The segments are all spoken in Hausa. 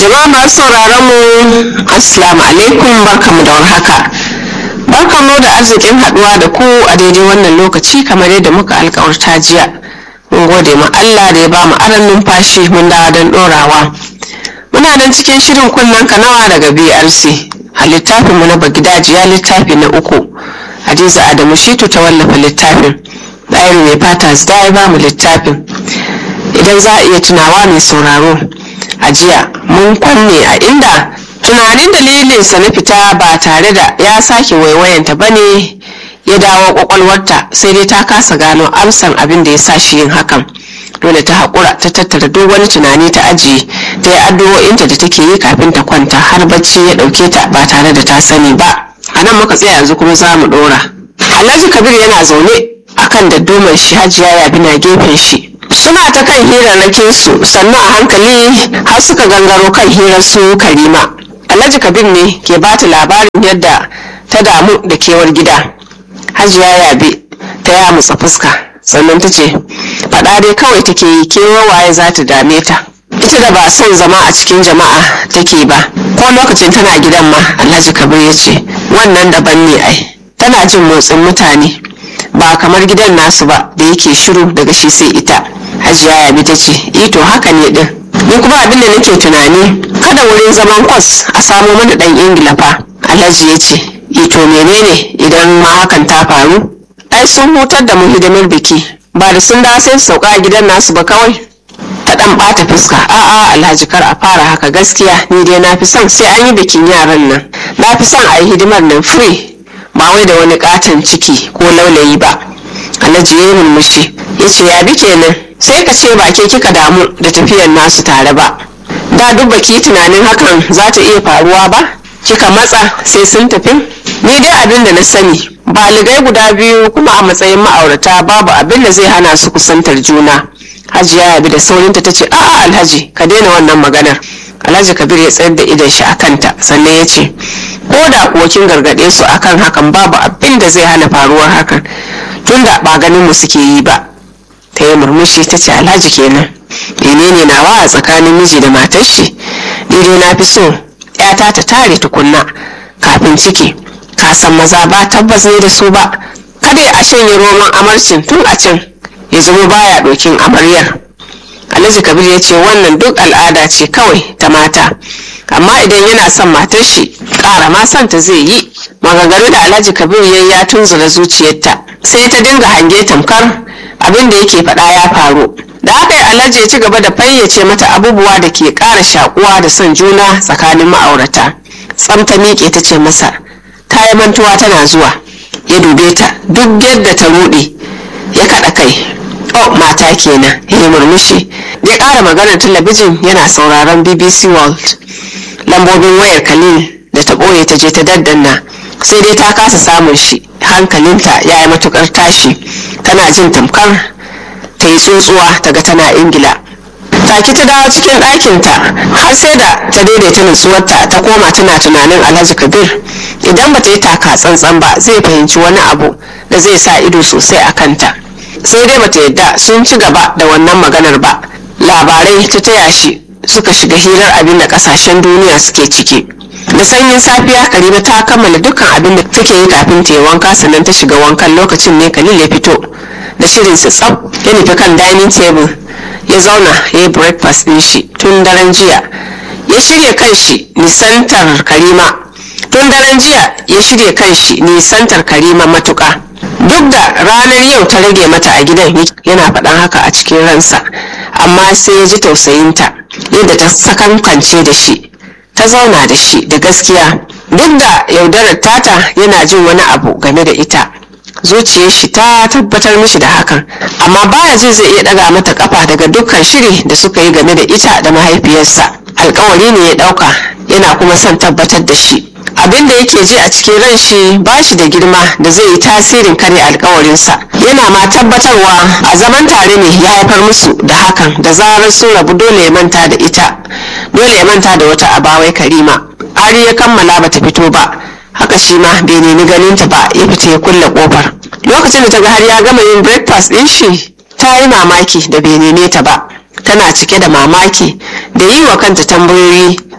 Jama'a masu sauraron mu Assalamu alaikum barkamu da warhaka. Barkamu da arzikin haduwa da ku a daidai wannan lokaci kamar yadda muka alkawarta jiya. Mun gode ma Allah da ya ba mu aran numfashi mun dawo don dorawa. Muna nan cikin shirin kunnen kanawa daga BRC. A littafin mu na Bagidajiya littafi na uku. Hadiza Adamu Shitu ta wallafa littafin. Ɗayar mai fata da ya ba mu littafin. Idan za a iya tunawa mai sauraro. a jiya mun kwanne a inda tunanin dalilinsa na fita ba tare da ya sake waiwayanta ba ne ya dawo kwakwalwarta sai dai ta kasa gano amsan abin da ya sa shi yin hakan dole ta haƙura ta tattara duk wani tunani ta ajiye ta yi addu'o'inta da take yi kafin ta kwanta har bacci ya ɗauke ta ba tare da ta sani ba a nan muka tsaya yanzu kuma za mu ɗora alhaji kabir yana zaune akan daddumar shi hajiya yabi na gefen shi suna ta kan hirarrakin su sannu a hankali har suka gangaro kan hirar su karima alhaji kabir ne ke ba ta labarin yadda ta damu da kewar gida hajiya yabe ta yamutsa fuska sannan ta ce faɗa dai kawai take yi kewar waye za ta dame ta ita da ba son zama a cikin jama'a take ba ko lokacin tana gidan ma alhaji kabir ya ce wannan daban ne ai tana jin motsin mutane ba kamar gidan nasu ba da yake shiru daga shi sai ita hajiya yabi ta ce ito haka ne din ni kuma abin da nake tunani kada wurin zaman kwas a samo mana dan ingila fa alhaji ya ce ito menene idan ma hakan ta faru ai sun hutar da mu hidimar biki ba da sun dawo sai sauka a gidan nasu ba kawai ta dan bata fuska a'a alhaji kar a fara haka gaskiya ni dai na fi son sai an yi bikin yaran nan na fi son a yi hidimar nan free ba wai da wani katon ciki ko laulayi ba alhaji ya yi murmushi ya ce ya bi kenan sai ka ce ba ke kika damu da tafiyar nasu tare ba da duk baki tunanin hakan za ta iya faruwa ba kika matsa sai sun tafi ni dai abin da na sani baligai guda biyu kuma a matsayin ma'aurata babu abin da zai hana su kusantar juna hajiya yabi da saurinta ta ce a'a alhaji ka daina wannan maganar alhaji kabir ya tsayar da idon shi a kanta sannan ya ce ko da kuwa kin gargaɗe su akan hakan babu abin da zai hana faruwar hakan tunda ba ganin mu suke yi ba ta yi murmushi ta ce alhaji kenan menene nawa a tsakanin miji da matar shi ni dai na fi so yata ta tare tukunna kafin ciki ka san maza ba tabbas ne da su ba kada ya shanye roman amarcin tun a can ya zama baya ɗokin amaryar alhaji kabir ya ce wannan duk al'ada ce kawai ta mata amma idan yana son matar shi ƙara ma son ta zai yi maganganu da alhaji kabir ya ya tunzura zuciyarta sai ta dinga hange tamkar abin da yake faɗa ya faru da haka alhaji ya ci gaba da fayyace mata abubuwa da ke ƙara shakuwa da son juna tsakanin ma'aurata tsamta miƙe ta ce masa ta yi mantuwa tana zuwa ya dube ta duk yadda ta ruɗe ya kaɗa kai oh mata kenan ya yi murmushi ya ƙara maganar talabijin yana sauraron bbc world lambobin wayar kalil da ta ɓoye ta je ta daddanna sai dai ta kasa samun shi hankalinta ya yi matukar tashi tana jin tamkar ta yi tsotsuwa ta ga tana ingila take ta dawo cikin ɗakinta har sai da ta daidaita nutsuwarta ta koma tana tunanin alhaji kabir idan ba ta yi taka tsantsan ba zai fahimci wani abu da zai sa ido sosai a kanta sai dai bata yadda sun ci gaba da wannan maganar ba labarai ta taya shi suka shiga hirar abin da kasashen duniya suke ciki da sanyin safiya karima ta kammala dukkan abin da take yi kafin ta yi wanka sannan ta shiga wankan lokacin ne kalil ya fito da shirin sa tsab ya nufi kan dining table ya zauna ya yi breakfast din shi tun daren jiya ya shirya kanshi nisantar karima tun daren jiya ya shirya kanshi nisantar karima matuka duk da ranar yau ta rage mata a gidan yana faɗan haka a cikin ransa amma sai ya ji tausayinta yadda ta sakankance da shi ta zauna da shi da gaskiya duk da yaudarar tata yana jin wani abu game da ita zuciyar shi ta tabbatar mishi da hakan amma baya ji zai iya daga mata kafa daga dukkan shiri da suka yi game da ita da mahaifiyarsa alkawari ne ya dauka yana kuma son tabbatar da shi abin da yake ji a cikin ran shi ba shi da girma da zai yi tasirin kare alkawarinsa yana ma tabbatarwa a zaman tare ne ya haifar musu da hakan da zarar sun rabu dole ya manta da ita dole ya manta da wata abawai karima har ya kammala bata fito ba haka shi ma bai nemi ganinta ba ya fita ya kulle kofar lokacin da ta ga har ya gama yin breakfast din shi ta yi mamaki da bai neme ta ba tana cike da mamaki da yi wa kanta tambayoyi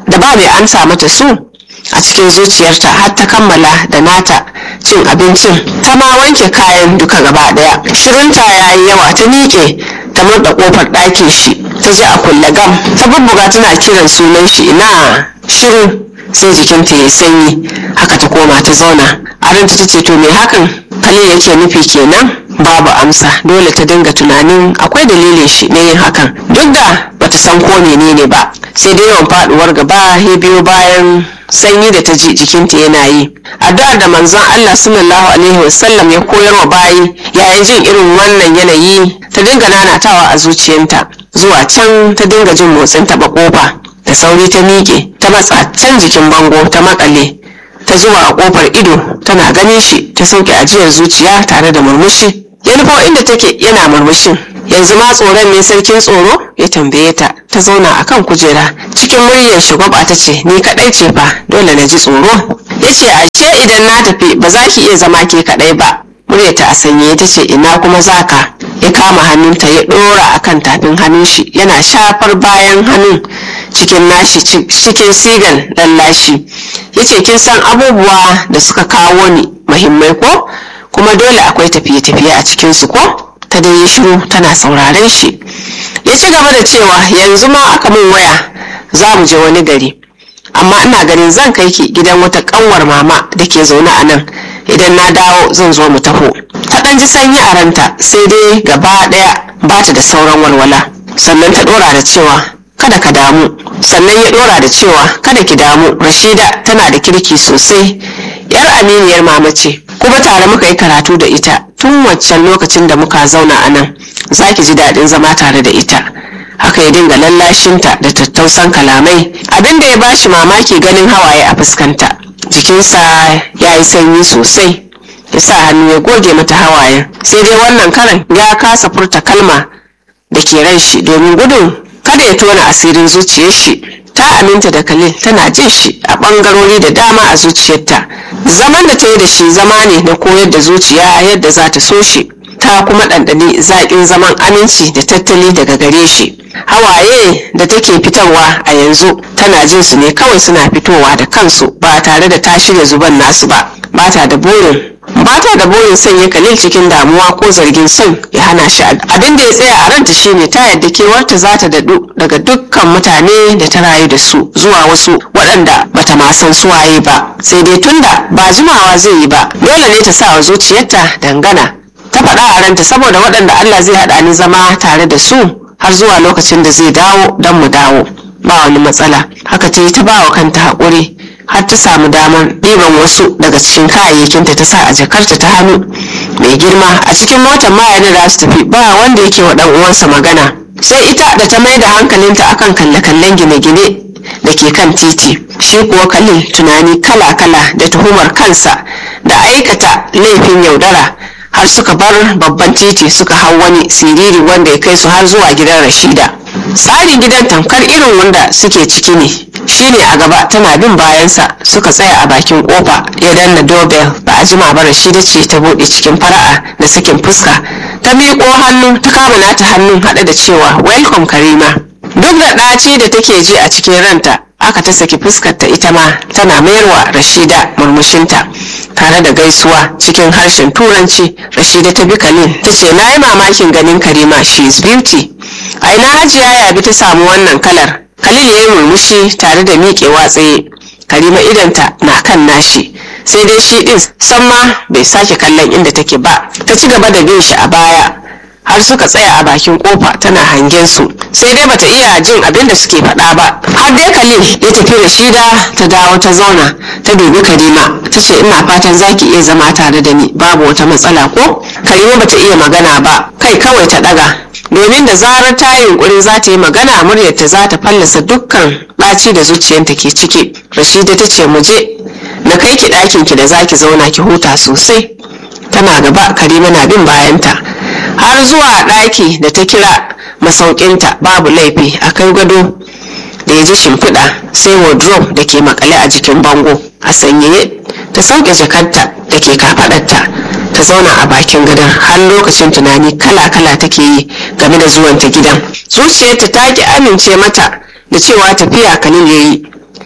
da ba mai amsa mata su a cikin zuciyarta har ta kammala da nata cin abincin ta ma wanke kayan duka gaba daya shirinta ya yi yawa ta miƙe ta murda kofar ɗakin shi ta ji a kulle gam ta bubbuga tana kiran sunan shi ina shiru sai jikinta ya sanyi haka ta koma ta zauna a ranta ta ce to me hakan kalin yake nufi kenan babu amsa dole ta dinga tunanin akwai dalilin shi na yin hakan duk da bata san ko menene ba sai dai yawan faduwar gaba ya biyo bayan sanyi da ta ji jikinta yana yi addu'ar da manzon Allah sallallahu alaihi wasallam ya koyar wa bayi yayin jin irin wannan yanayi ta dinga nanatawa a zuciyanta zuwa can ta dinga jin motsin taɓa kofa da sauri ta miƙe ta matsa can jikin bango ta makale ta zuwa a kofar ido tana ganin shi ta sauke ajiyar zuciya tare da murmushi ya nufo inda take yana murmushin yanzu ma tsoron ne sarkin tsoro ya tambaye ta ta zauna a kan kujera cikin muryar shugaba ta ce ni kadai ce fa dole na ji tsoro ya ce ashe idan na tafi ba za ki iya zama ke kadai ba muryarta a sanye ta ce ina kuma zaka ya kama hannunta ya dora akan tafin hannun shi yana shafar bayan hannun cikin nashi cikin sigan lallashi ya ce kin san abubuwa da suka kawo ni mahimmai ko kuma dole akwai tafiye-tafiye a cikinsu ko ta dai yi shiru tana sauraren shi ya ci gaba da cewa yanzu ma aka min waya za mu je wani gari amma ina ganin zan kai ki gidan wata kanwar mama da ke zaune a nan idan na dawo zan zo mu taho ta ɗan ji sanyi a ranta sai dai gaba ɗaya ba ta da sauran walwala sannan ta ɗora da cewa kada ka damu sannan ya ɗora da cewa kada ki damu rashida tana da kirki sosai yar aminiyar mama ce kuma tare muka yi karatu da ita tun waccan lokacin da muka zauna a nan za ki ji daɗin zama tare da ita haka ya dinga lallashinta da tattausan kalamai abin da ya bashi mamaki ganin hawaye a fuskanta jikinsa ya yi sanyi sosai ya sa hannu ya goge mata hawayen sai dai wannan karan ya kasa furta kalma da ke ran shi domin gudun kada ya tona asirin zuciyar shi ta aminta da Khalil tana jin shi a ɓangarori da dama a zuciyarta zaman da ta yi da shi zama ne na koyar da zuciya yadda za ta so shi ta kuma ɗanɗani zaƙin zaman aminci da tattali daga gare shi hawaye da take fitarwa a yanzu tana jin su ne kawai suna fitowa da kansu ba tare da ta shirya zuban nasu ba bata da burin bata da burin sanya kalil cikin damuwa ko zargin son ya hana shi abin da ya tsaya a ranta shine ta yadda kewarta za ta daɗu daga dukkan mutane da ta rayu da su zuwa wasu waɗanda bata ma san suwaye ba sai dai tunda ba jimawa zai yi ba dole ne ta sa wa zuciyarta dangana ta faɗa a ranta saboda waɗanda Allah zai haɗa ni zama tare da su har zuwa lokacin da zai dawo don mu dawo ba wani matsala haka ta yi ta ba wa kanta haƙuri har ta samu damar ɗiban wasu daga cikin kayayyakinta ta sa a jakarta ta hannu mai girma a cikin motar mayar da su tafi ba wanda yake wa ɗan uwansa magana sai ita da ta mai da hankalinta akan kalle-kallen gine-gine da ke kan titi shi kuwa kalin tunani kala-kala da tuhumar kansa da aikata laifin yaudara har suka bar babban titi suka hau wani siriri wanda ya kai su har zuwa gidan rashida tsarin gidan tamkar irin wanda suke ciki ne shine a gaba tana bin bayansa suka tsaya a bakin kofa ya danna dobel ba a jima ba rashida ce ta bude cikin fara'a da sakin fuska ta miƙo hannu ta kama nata hannun haɗe da cewa welcome karima duk da ɗaci da take ji a cikin ranta aka ta saki fuskarta ita ma tana mayarwa rashida murmushinta tare da gaisuwa cikin harshen turanci rashida ta bi kalin ta ce na yi mamakin ganin karima she is beauty a ina hajiya yabi ta samu wannan kalar khalil ya yi murmushi tare da miƙewa tsaye karima idanta na kan nashi sai dai shi ɗin san ma bai sake kallon inda take ba ta ci gaba da bin shi a baya har suka tsaya a bakin kofa tana hangen su sai dai bata iya jin abin da suke faɗa ba har dai khalil ya tafi da shida ta dawo ta zauna ta dubi karima ta ce ina fatan zaki iya zama tare da ni babu wata matsala ko karima bata iya magana ba kai kawai ta ɗaga domin da zarar ta yi yunkuri za ta yi magana muryarta za ta fallasa dukkan ɓaci da zuciyarta ke ciki rashida ta ce mu je na kai ki ɗakin ki da zaki zauna ki huta sosai tana gaba karima na bin bayanta har zuwa ɗaki da ta kira masaukinta babu laifi a kai gado da ya ji shimfiɗa sai wardrobe da ke makale a jikin bango a sanyaye ta sauke jakarta da ke kafaɗarta ta zauna a bakin gadon har lokacin tunani kala-kala take yi game da zuwanta gidan zuciyarta ta ki amince mata da cewa tafiya kalil ya yi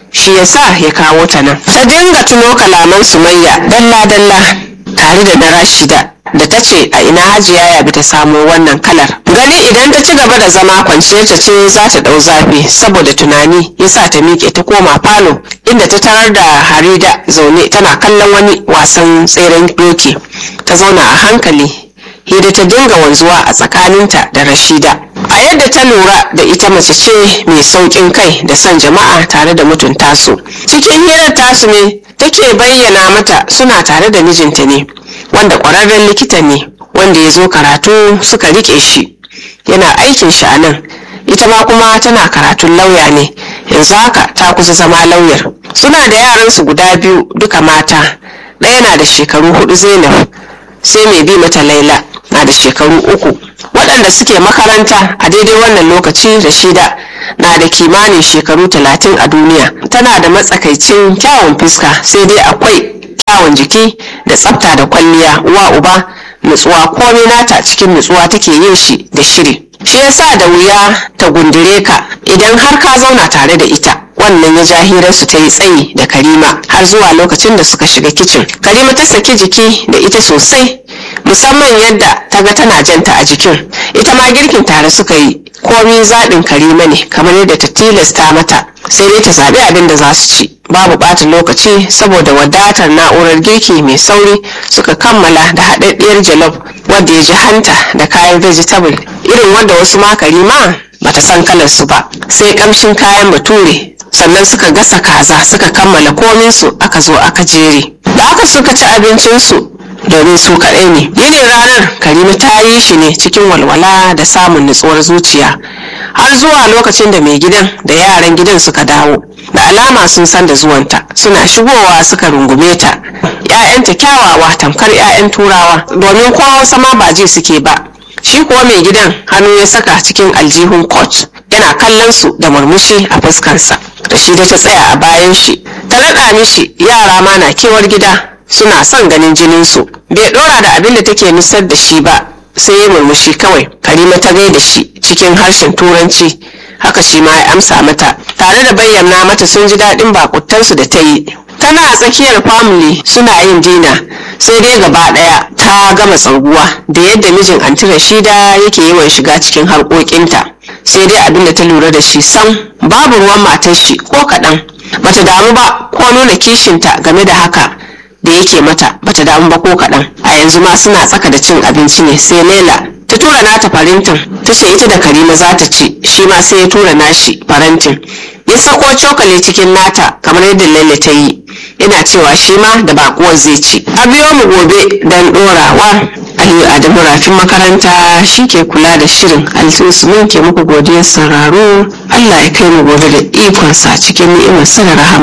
shi yasa ya kawo ta nan ta dinga tuno kalaman sumayya dalla dalla tare da na rashida da ta ce a ina hajiya ya bi ta samo wannan kalar gani idan ta ci gaba da zama kwanciyar ta ce za ta dau zafi saboda tunani ya sa ta miƙe ta koma falo inda ta tarar da harida zaune tana kallon wani wasan tseren doki ta zauna a hankali hida ta dinga wanzuwa a tsakaninta da rashida a yadda ta lura da ita mace ce mai sauƙin kai da son jama'a tare da mutunta su cikin hirar tasu ne take bayyana mata suna tare da mijinta ne wanda ƙwararren likita ne wanda ya zo karatu suka riƙe shi yana aikin shi a nan ita ma kuma tana karatun lauya ne yanzu haka ta kusa zama lauyar suna da yaransu guda biyu duka mata ɗaya na da shekaru hudu zainab sai mai bi mata laila na da shekaru uku waɗanda suke makaranta a daidai wannan lokaci rashida na da kimanin shekaru talatin a duniya tana da matsakaicin kyawun fuska sai dai akwai kyawun jiki da tsafta da kwalliya uwa uba nutsuwa komai nata cikin nutsuwa take yin shi da shiri shi yasa da wuya ta gundure ka idan har ka zauna tare da ita wannan ya ja hirarsu ta yi tsayi da karima har zuwa lokacin da suka shiga kicin karima ta saki jiki da ita sosai musamman yadda ta ga tana janta a jikin ita ma girkin tare suka yi komi zaɓin karima ne kamar yadda ta tilasta mata sai dai ta zaɓi abin da za su ci babu ɓata lokaci saboda wadatar na'urar girki mai sauri suka kammala da haɗaɗɗiyar jalof wadda ya ji hanta da kayan vegetable irin wanda wasu ma karima bata san kalar su ba sai kamshin kayan bature sannan suka gasa kaza suka kammala kominsu aka zo aka jere da aka suka ci abincinsu domin su kaɗai ne yinin ranar karima ta yi shi ne cikin walwala da samun nutsuwar zuciya har zuwa lokacin da mai gidan da yaran gidan suka dawo da alama sun san da zuwanta suna shigowa suka rungume ta ‘ya'yanta kyawawa tamkar ‘ya'yan turawa domin kowa sama ba ji suke ba shi kuwa mai gidan hannu ya saka cikin aljihun coach yana kallon su da murmushi a fuskarsa rashida ta tsaya a bayan shi ta raɗa mishi yara ma na kewar gida suna son ganin jininsu bai ɗora da abin da take nusar da shi ba sai ya murmushi kawai karima ta gaida shi cikin harshen turanci haka shi ma ya amsa mata tare da bayyana mata sun ji daɗin bakutansu da ta yi tana a tsakiyar family suna yin dina sai dai gaba ɗaya ta gama tsarguwa da yadda mijin anti rashida yake yawan shiga cikin harkokinta sai dai abin da ta lura da shi sam babu ruwan matar shi ko kaɗan bata damu ba ko nuna kishinta game da haka da yake mata bata damu ba ko kaɗan a yanzu ma suna tsaka da cin abinci ne sai lela ta tura nata farantin ta ce ita da karima za ta ci shi ma sai ya tura nashi farantin ya sako cokali cikin nata kamar yadda laila ta yi yana cewa shi ma da bakuwar zai ci a biyo mu gobe don dorawa aliyu adamu rafin makaranta shi ke kula da shirin altus mun ke muku godiyar sauraro allah ya kai mu gobe da ikonsa cikin ni'imar sa da rahama